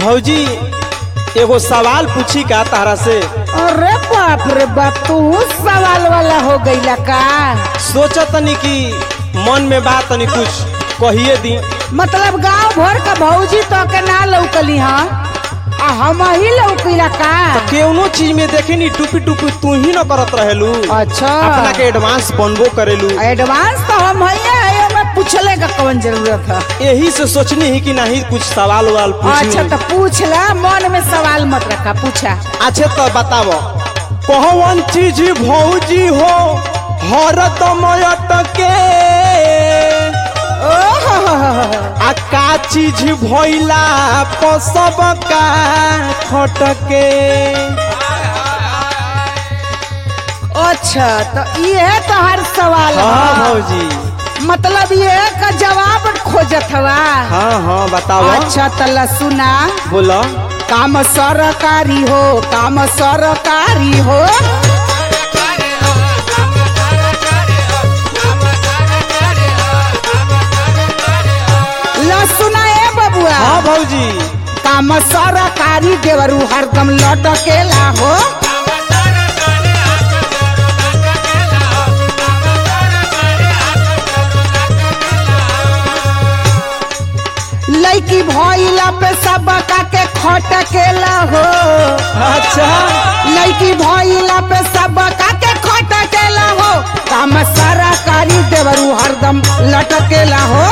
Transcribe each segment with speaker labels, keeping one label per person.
Speaker 1: भौजी एगो सवाल पूछी का तारा से
Speaker 2: अरे बाप रे बाप तू सवाल वाला हो गईला का
Speaker 1: सोचा तनी कि मन में बात तनी कुछ कहिए दी
Speaker 2: मतलब गांव भर का भौजी तो के ना लौकली हाँ आ हम ही लौकीला का
Speaker 1: केवनो चीज में देखे नी टूपी टूपी तू ही न करत रहेलू
Speaker 2: अच्छा
Speaker 1: अपना के एडवांस बनबो करेलू
Speaker 2: एडवांस तो हम ही है में पूछले का कौन जरूरत है
Speaker 1: यही से सोचनी ही कि नहीं कुछ सवाल वाल पूछी
Speaker 2: अच्छा तो पूछ ला मन में सवाल मत रखा पूछा
Speaker 1: अच्छा तो बताओ कौन चीज भौजी हो हरदमयत के आ का चीज भइला पसब का खटके
Speaker 2: अच्छा तो ये तो हर सवाल
Speaker 1: हाँ
Speaker 2: है
Speaker 1: भौजी
Speaker 2: मतलब ये का जवाब खोजत हवा
Speaker 1: हाँ हाँ बताओ
Speaker 2: अच्छा तला सुना
Speaker 1: बोलो
Speaker 2: काम सरकारी हो काम सरकारी हो ला सुना ए बबुआ
Speaker 1: हाँ भौजी
Speaker 2: काम सरकारी देवरू हरदम लटकेला हो लड़की भइला पे सब के खटकेला हो
Speaker 1: अच्छा
Speaker 2: लड़की भइला पे सब के खटकेला हो काम सरकारी देवरू हरदम लटकेला हो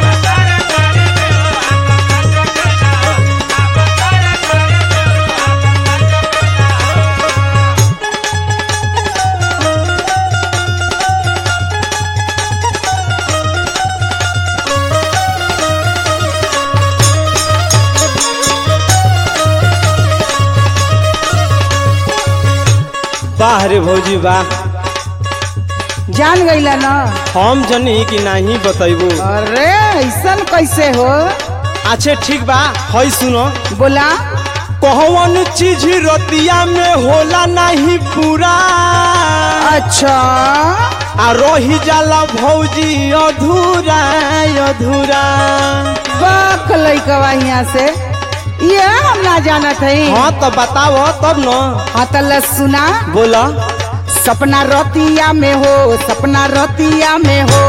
Speaker 1: वाह रे भौजी वाह
Speaker 2: जान गईला ना
Speaker 1: हम जनी कि नहीं बतैबू
Speaker 2: अरे ऐसन कैसे हो
Speaker 1: अच्छे ठीक बा हई सुनो
Speaker 2: बोला
Speaker 1: कौन चीज रतिया में होला नहीं पूरा
Speaker 2: अच्छा
Speaker 1: आ रही जाला भौजी अधूरा अधूरा
Speaker 2: बाक लइकवा यहाँ से ये हम ना जानत है
Speaker 1: हाँ तो बताओ तब न
Speaker 2: हाँ तला सुना
Speaker 1: बोला
Speaker 2: सपना रतिया में हो सपना रतिया में हो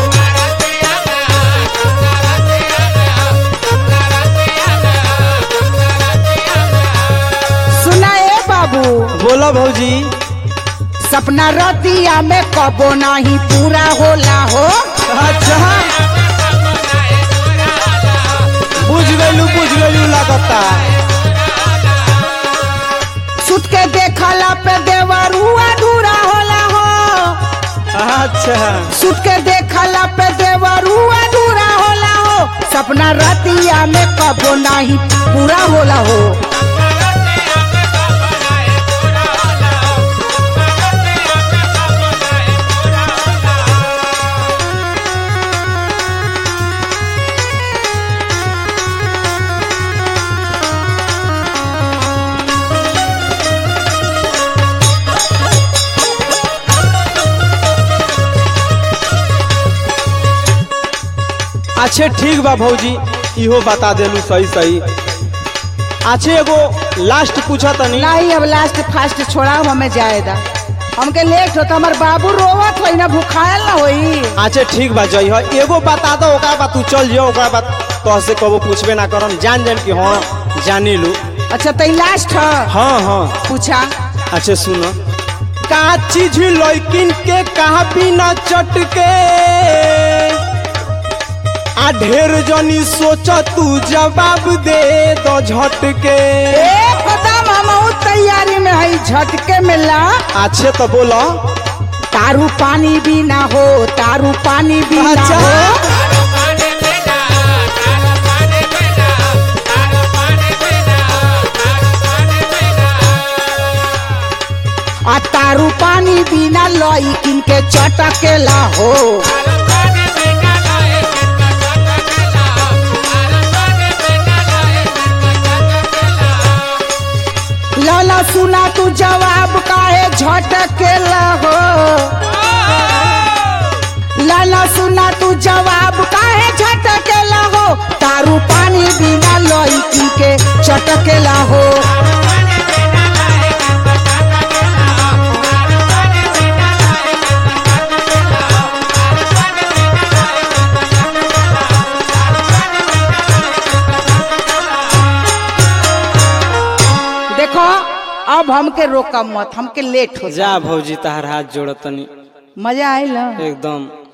Speaker 2: सुना ए बाबू
Speaker 1: बोला भौजी
Speaker 2: सपना रतिया में कबो नहीं पूरा होला हो
Speaker 1: अच्छा बुझ गलू बुझ गलू लगता
Speaker 2: सुत के देखला पे देवरू अधूरा होला हो
Speaker 1: अच्छा
Speaker 2: सुत के देखला पे देवरू अधूरा होला हो सपना रतिया में कबो नहीं पूरा होला हो
Speaker 1: अच्छे ठीक बा भौजी इहो बता देलू सही सही अच्छे एगो लास्ट पूछा तनी
Speaker 2: नहीं अब लास्ट फास्ट छोड़ा हमें जाएदा हमके लेट होता हमार बाबू रोवत होई ना भूखायल ना होई
Speaker 1: अच्छे ठीक बा जई हो एगो बता दो ओकरा बाद तू चल जियो ओकरा बाद तो से कबो पूछबे ना करम जान जान कि हाँ जानी लू
Speaker 2: अच्छा तई लास्ट है
Speaker 1: हाँ हाँ
Speaker 2: पूछा
Speaker 1: अच्छा सुनो का चीज लड़किन के कहा बिना चटके आ ढेर जनी सोच तू जवाब दे दो झटके
Speaker 2: ए कदम हम तैयारी में है झटके मिला
Speaker 1: अच्छे तो बोलो
Speaker 2: तारू पानी भी ना हो तारू पानी भी ना
Speaker 1: अच्छा।
Speaker 2: हो आ तारू पानी बिना लई किनके चटकेला हो लाला सुना तू जवाब काहे झटकेला हो लाला सुना तू जवाब काहे झटकेला हो तारू पानी बिना लई किनके के चटकेला हो देखो अब हमके रोका मत हमके लेट हो
Speaker 1: जा भौजी तहार हाथ जोड़तनी
Speaker 2: मजा आयल
Speaker 1: एकदम